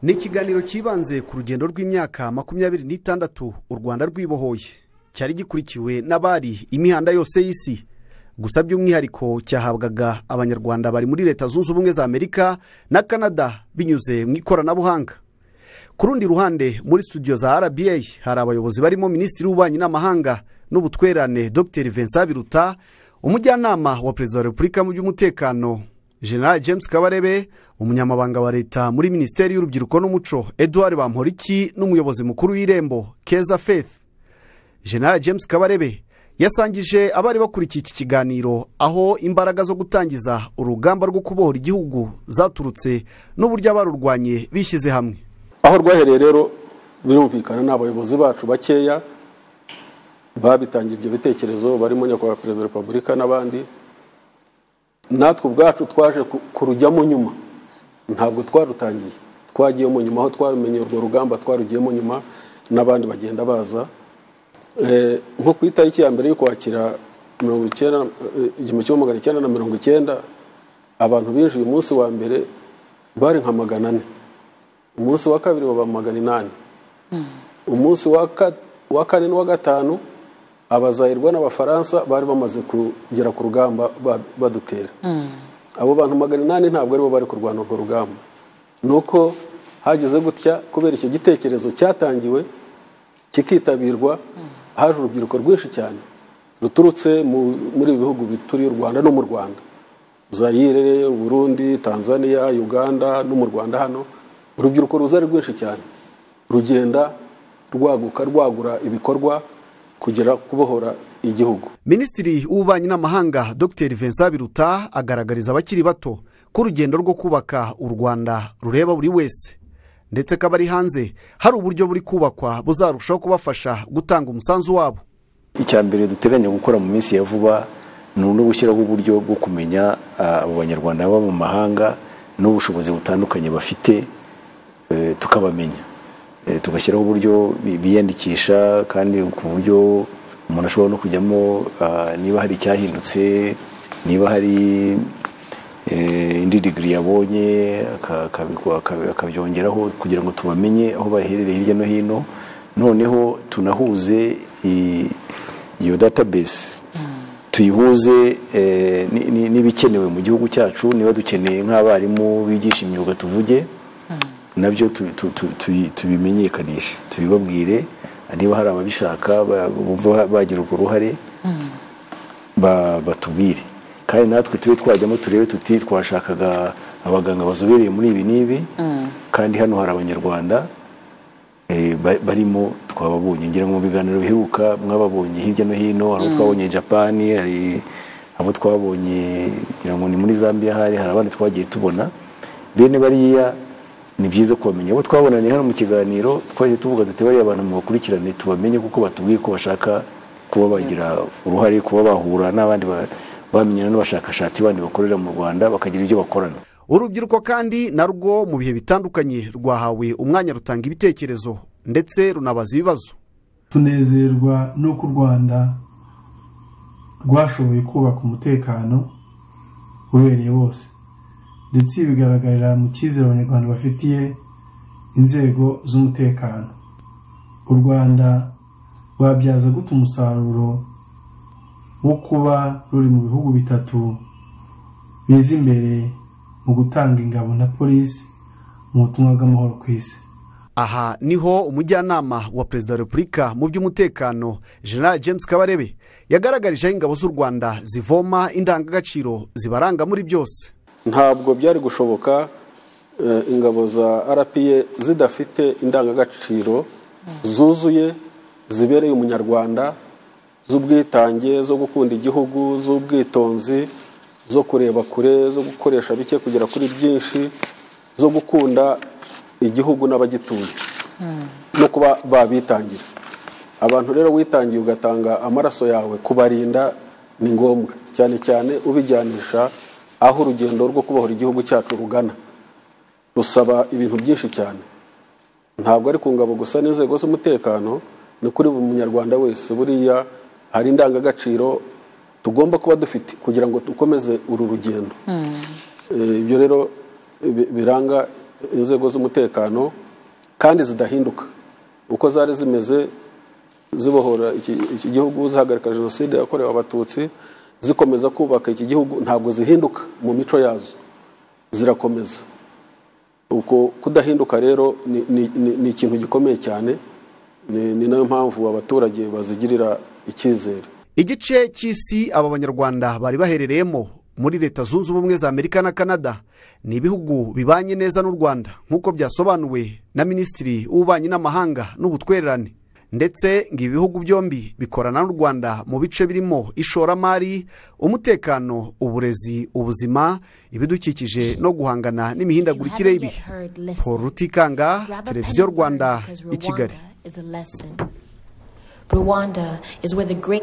ni ikiganiro cyibanze ku rugendo rw'imyaka makumyabiri n'itandatu u rwanda rwibohoye cyari gikurikiwe n'abari imihanda yose y'isi gusa by'umwihariko cyahabwaga abanyarwanda bari muri leta zunze ubumwe za amerika na canada binyuze mu ikoranabuhanga ku rundi ruhande muri studio za rba hari abayobozi barimo minisitiri w'ububanyi n'amahanga n'ubutwerane dr vincent biruta umujyanama wa perezida wa repubulika mu by'umutekano general james kabarebe umunyamabanga wa leta muri minisiteri y'urubyiruko n'umuco edouard bamporiki n'umuyobozi mukuru w'irembo keza faith general james kabarebe yasangije abari bakurikiye iki kiganiro aho imbaraga zo gutangiza urugamba rwo kubohora igihugu zaturutse n'uburyo abarurwanye bishyize hamwe aho rwahereye rero birumvikana ni abayobozi bacu bakeya babitangiye ibyo bitekerezo barimo nyakubahwa perezida wa repubulika n'abandi natwe ubwacu twaje kurujyamo nyuma ntabwo twarutangiye twagiyemo nyuma aho twarumenye urwo rugamba twarugiyemo nyuma n'abandi bagenda baza nko ku itariki ya mbere y'ukwakira mirongo icyenda igihumbi kimwe magana icyenda na mirongo icyenda abantu binjiye umunsi wa mbere bari nka magana ane umunsi wa kabiri baba magana inani umunsi wa kane n'uwa gatanu abazahirwa n'abafaransa bari bamaze kugera ku rugamba badutera abo bantu magana inani ntabwo aribo bari kurwana urwo rugamba ni uko hagize gutya kubera icyo gitekerezo cyatangiwe kikitabirwa haje urubyiruko rwinshi cyane ruturutse muri ibi bihugu bituriye u rwanda no mu rwanda zayire burundi tanzania uganda no mu rwanda hano urubyiruko ruza ari rwinshi cyane rugenda rwaguka rwagura ibikorwa kugera kubohora igihugu minisitiri w'ububanyi n'amahanga dr vincent biruta agaragariza abakiri bato ko urugendo rwo kubaka u rwanda rureba buri wese ndetse ko abari hanze hari uburyo buri kubakwa buzarushaho kubafasha gutanga umusanzu wabo icya mbere duteganya gukora mu minsi ya vuba ni no gushyiraho uburyo bwo kumenya abo banyarwanda baba mu mahanga n'ubushobozi butandukanye bafite tukabamenya tugashyiraho uburyo biyandikisha kandi ku buryo umuntu ashobora no kujyamo niba hari icyahindutse niba hari indi digiri yabonye akabyongeraho kugira ngo tubamenye aho baherereye hirya no hino noneho tunahuze iyo database tuyihuze n'ibikenewe mu gihugu cyacu niba dukeneye nk'abarimu bigisha imyuga tuvuge nabyo tubimenyekanishe tubibabwire niba hari ababishaka bagira urwo ruhare batubwire kandi natwe tube twajyamo turebe tuti twashakaga abaganga bazobereye muri ibi n'ibi kandi hano hari abanyarwanda barimo twababonye ngira ngo mu biganiro biheruka mwababonye hirya no hino hari abo twabonye japani hari abo twabonye ngira ngo ni muri zambia hari hari abandi twagiye tubona bene bariya ni byiza kubamenya abo twabonanye hano mu kiganiro twajya tuvuga tuti bariya abantu mubakurikirane tubamenye kuko batubwiye ko bashaka kuba bagira uruhare kuba bahura n'abandi bamenyana n'abashakashatsi bandi bakorera mu rwanda bakagira ibyo bakorana urubyiruko kandi narwo mu bihe bitandukanye rwahawe umwanya rutanga ibitekerezo ndetse runabaza ibibazo tunezerwa n'uko u rwanda rwashoboye kubaka umutekano ubereye wose ndetse ibi bigaragarira mu cyizere abanyarwanda bafitiye inzego z'umutekano u rwanda rwabyaza guta umusaruro wo kuba ruri mu bihugu bitatu biza imbere mu gutanga ingabo na polisi mu butumwa bw'amahoro ku isi aha niho umujyanama wa perezida wa repubulika mu by'umutekano general james kabarebe yagaragarijeho ingabo z'u rwanda zivoma indangagaciro zibaranga muri byose ntabwo byari gushoboka ingabo za rpa zidafite indangagaciro zuzuye zibereye umunyarwanda z'ubwitange zo gukunda igihugu z'ubwitonzi zo kureba kure zo gukoresha bike kugera kuri byinshi zo gukunda igihugu n'abagituye no kuba babitangira abantu rero witangiye ugatanga amaraso yawe kubarinda ni ngombwa cyane cyane ubijyanisha aho urugendo rwo kubohora igihugu cyacu rugana rusaba ibintu byinshi cyane ntabwo ari ku ngabo gusa n'inzego z'umutekano ni kuri buri munyarwanda wese buriya hari indangagaciro tugomba kuba dufite kugira ngo dukomeze uru rugendo ibyo rero biranga inzego z'umutekano kandi zidahinduka uko zari zimeze zibohora iki iki gihugu zihagarika jenoside yakorewe abatutsi zikomeza kubaka iki gihugu ntabwo zihinduka mu mico yazo zirakomeza uko kudahinduka rero ni- ni- ni ni ikintu gikomeye cyane ni ni nayo mpamvu abaturage bazigirira icyizere igice cy'isi aba banyarwanda bari baherereyemo muri leta zunze ubumwe za amerika na canada ni ibihugu bibanye neza n'u rwanda nk'uko byasobanuwe na minisitiri w'ububanyi n'amahanga n'ubutwererane ndetse ngo ibi bihugu byombi bikorana n'u rwanda mu bice birimo ishoramari umutekano uburezi ubuzima ibidukikije no guhangana n'imihindagurikire y'ibihe paul rutikanga televiziyo rwanda i kigali Rwanda is where the great